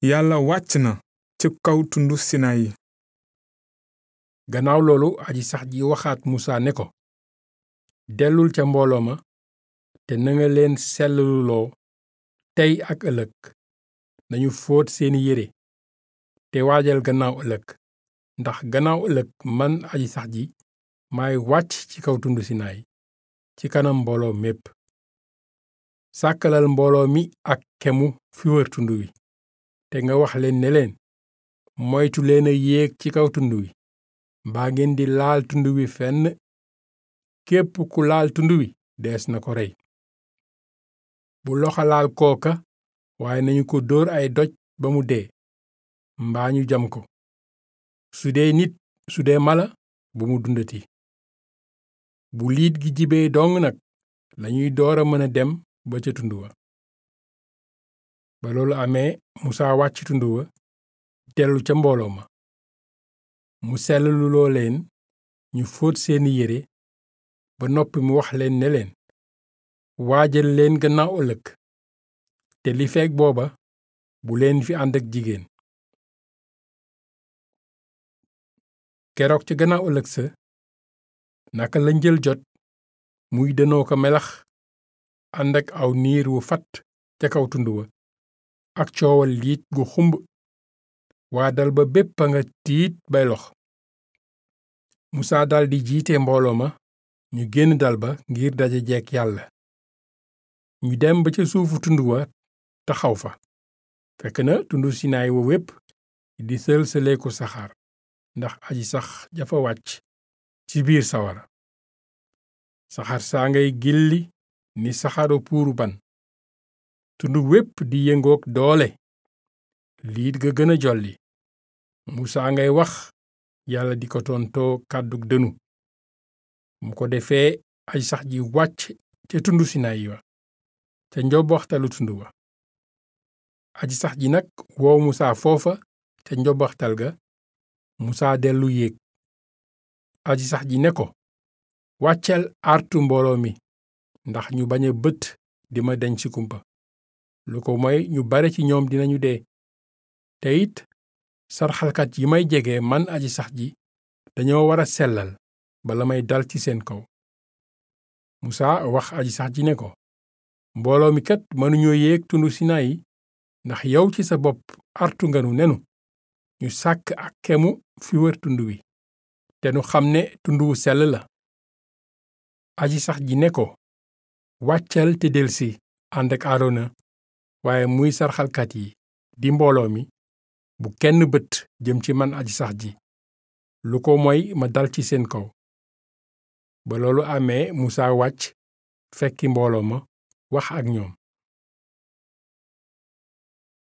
yàlla wàcc na ci kaw tundu sinayi gannaaw loolu aji sax ji waxaat musa ne ko dellul ca mbooloo ma te nanga leen sellaluloo tey ak ëllëg nañu fóot seeni yére te waajal gannaaw ëllëg ndax gannaaw ëllëg man aji sax ji maay wàcc ci kaw tund sinaay ci kanam mbooloo mépp sàkkalal mbooloo mi ak kemu fi wër tund wi te nga wax leen ne leen moytu leen a yéeg ci kaw tund wi mbaa ngeen di laal tund wi fenn képp ku laal tund wi dees na ko rey bu loxo laal kooka waaye nañu ko dóor ay doj ba mu dee mbaa ñu jam ko su dee nit su dee mala bu mu dundati bu liit gi jibee dong nag lañuy door a mën a dem ba ca tund wa ba loolu amee musaa wàcc tund wa dellu ca mbooloo ma mu sellaluloo leen ñu fóot seeni yére ba noppi mu wax leen ne leen waajal leen gannaaw ëllëg te li feek booba bu leen fi ànd ak jigéen keroog ca gannaaw ëllëg sa naka la njël jot muy danoo ko melax ànd ak aw niir wu fat ca kaw tund wa ak coowal liit gu xumb waa dal ba bépp a nga tiit bay lox musaa daldi jiite mbooloo ma ñu génn dal ba ngir daje jekk yàlla ñu dem ba ca suufu tund wa taxaw fa fekk na tundu sinaay wa wépp di sël-sëleeku saxaar ndax aji sax jafa wàcc ci biir sawara saxaar saa ngay gilli ni saxaru puuru ban tund wépp di yëngook doole liit ga gën a jolli musaa ngay wax yàlla di ko tontoo kàddug dënu mu ko defee aj sax ji wàcc ca tundu sinayi wa ca njobbaxtalu tund wa aji sax ji nag woo musaa foofa ca njobbaxtal ga musaa dellu yéeg aji sax ji ne ko wàccel artu mbooloo mi ndax ñu bañ a bët di ma deñ ci kumpa lu ko moy ñu bare ci ñoom dinañu dee te it sarxalkat yi may jege man aji sax ji dañoo war a sellal bala may dal ci seen kaw musaa wax aji sax ji ne ko mbooloo mi kat mënuñoo yéeg tundu sinayi ndax yow ci sa bopp artu nganu nenu ñu sàkk ak kemu fi wër tund wi te nu xam ne tund wu sell la aji sax ji ne ko wàccal te delsi ànd ak aarona waaye muy sarxalkat yi di mbooloo mi bu kenn bët jëm ci man aji sax ji lu ko moy ma dal ci seen kaw ba loolu amee musaa wàcc fekki mbooloo ma wax ak ñoom